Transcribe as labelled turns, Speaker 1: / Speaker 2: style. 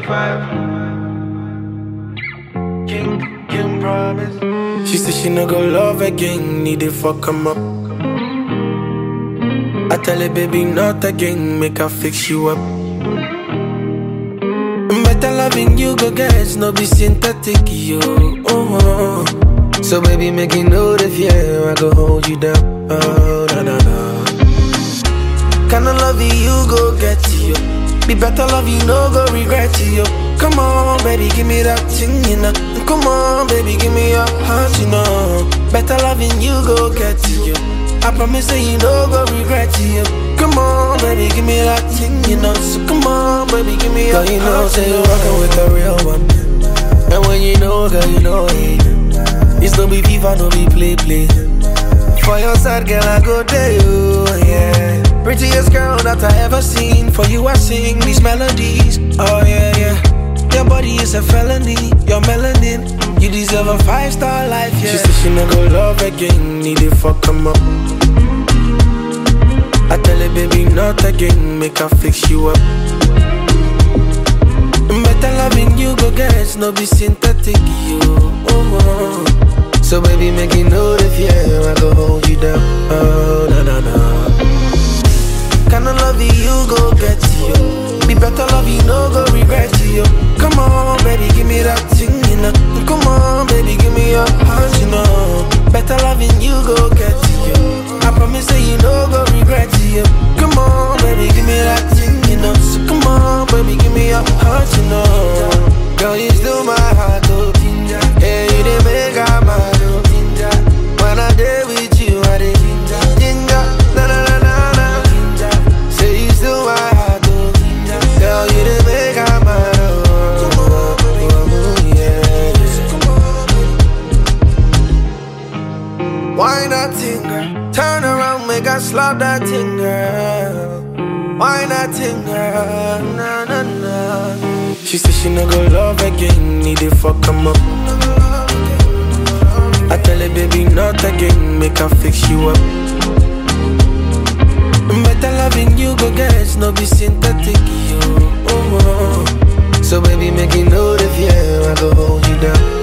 Speaker 1: 25. King, King promise.
Speaker 2: She said she no go love again, need it fuck him up. I tell her, baby, not again, make her fix you up. Better loving you, go get, no be synthetic, yo. Oh, oh. So, baby, make you know the fear, I go hold you down. Oh, na na na. Kinda love you, you go get you. Be better love you, no go regret you. Come on, baby, give me that thing, you know. Come on, baby, give me your heart, you know. Better loving you, go get you. I promise that you no go regret you. Come on, baby, give me that thing, you know. So come on, baby, give me your
Speaker 3: Girl, you know,
Speaker 2: heart,
Speaker 3: say
Speaker 2: you
Speaker 3: you
Speaker 2: know.
Speaker 3: rockin' with the real one. And when you know, girl, you know it. It's no be FIFA, no be play play. For your side, girl, I go there, you, yeah.
Speaker 2: Prettiest girl that I ever seen. For you, I sing these melodies. Oh, yeah, yeah. Your body is a felony. Your melanin. You deserve a five star life, yeah. She said she no go love again. Need it fuck him up. I tell her, baby, not again. Make her fix you up. Better loving you, go get no be synthetic, you. Oh, oh. So, baby, make you know the fear. I go hold you down. Oh, na na na. Kinda love you, you go get you. Be better love you, no go regret you. Come on, baby, give me that thing, you know. Come on, baby, give me your heart, you know. Better loving you, go get you. I promise that you no go regret you. Come on, baby, give me that thing, you know. So come on, baby, give me your heart, you know.
Speaker 3: Girl, you still my heart, oh. Yeah, you didn't make her mad, oh. When I day with you, I did ginger, na na na na na. Say you still my heart, oh. Girl, you didn't make her mad, oh. Oh, yeah. Why not thing, girl? Turn around, make her slap that thing, girl. Why not thing, girl? Na na na.
Speaker 2: She said she no go love again, need it fuck him up. I tell her, baby, not again, make her fix you up. Better loving you, go get no be synthetic, you. Oh, oh.
Speaker 3: So baby, make you know the fear, I go hold you down.